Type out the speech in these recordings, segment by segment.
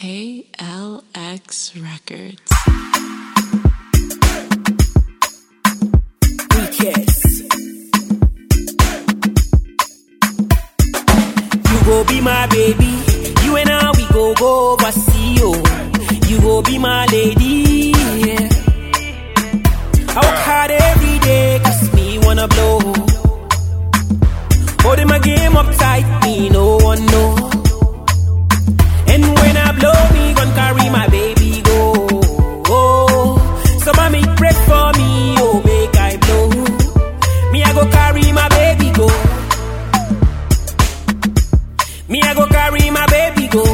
ALX Records. Yes. You go be my baby. You and I, we go go overseas. Oh. You go be my lady. Yeah. I work hard every day, cause me wanna blow. Holding my game up tight, me no one know. And when I blow, me gon' carry my baby go. Oh, so mommy pray for me, oh make I blow. Me I go carry my baby go. Me I go carry my baby go.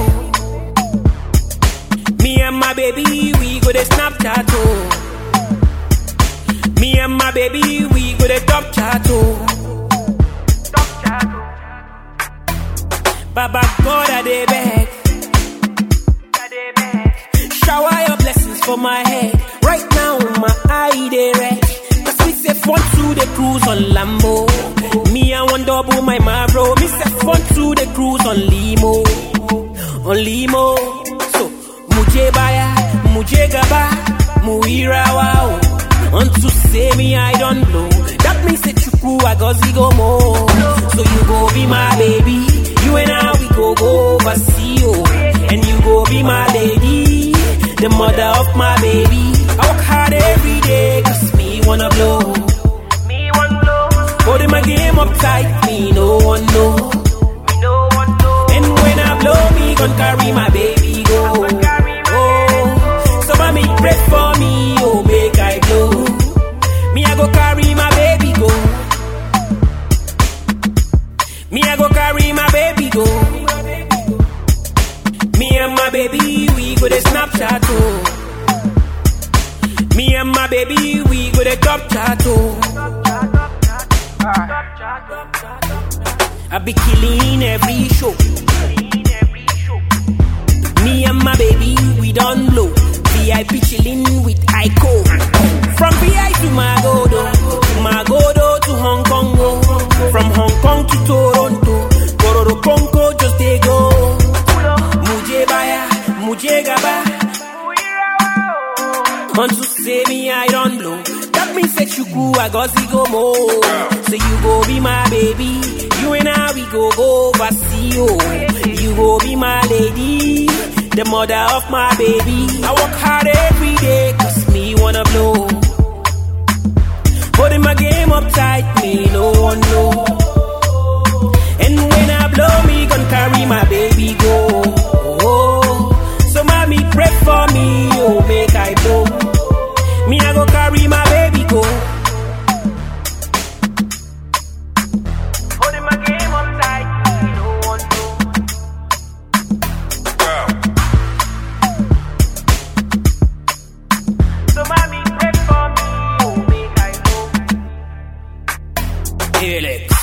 Me and my baby we go to Snapchat oh. Me and my baby we go to top chat oh. Baba God I dey beg. Shower your blessings for my head. Right now, my eye they red. Cause me say fun to the cruise on Lambo. Me I want double my Mavro. Me say fun to the cruise on Limo. On Limo. So, muje baya, muje gaba, muira wow. Unto say me I don't blow. That means say chuku I go zigo more. So you go be my baby. You and I we go go overseas. Oh. And you go be my lady. The mother of my baby. I work hard every day, cause me wanna blow. Me one blow, Holding my game up tight, me no one know. me no one know. And when I blow, me gon' carry my baby go. Oh, so mommy pray for me, oh make I blow. Me I go carry my baby go. Me I go carry my baby go. Me and my baby we go to Snapchat oh. Me and my baby we go to top chat oh. I be killing every show. In every show, Me and my baby, we don't blow. VIP chilling with Ico. From VI to Magodo, Magodo to Hong Kong. oh. From Hong Kong to Toronto, Kororo Konko just they go. Muje baya, muje gaba. Want to say me I don't blow. That means that you go, I got go more. So you go be my baby. You and I we go go overseas. Oh. You go be my lady, the mother of my baby. I work hard every day, cause me wanna blow. Holding my game up tight, me no one know. And when I blow, me gon' carry my baby go. Oh, so mommy pray for me, oh make I blow. Me I go carry my baby go. holding my game up tight. Me no one know. So mommy pray for me, oh make I know. Alex.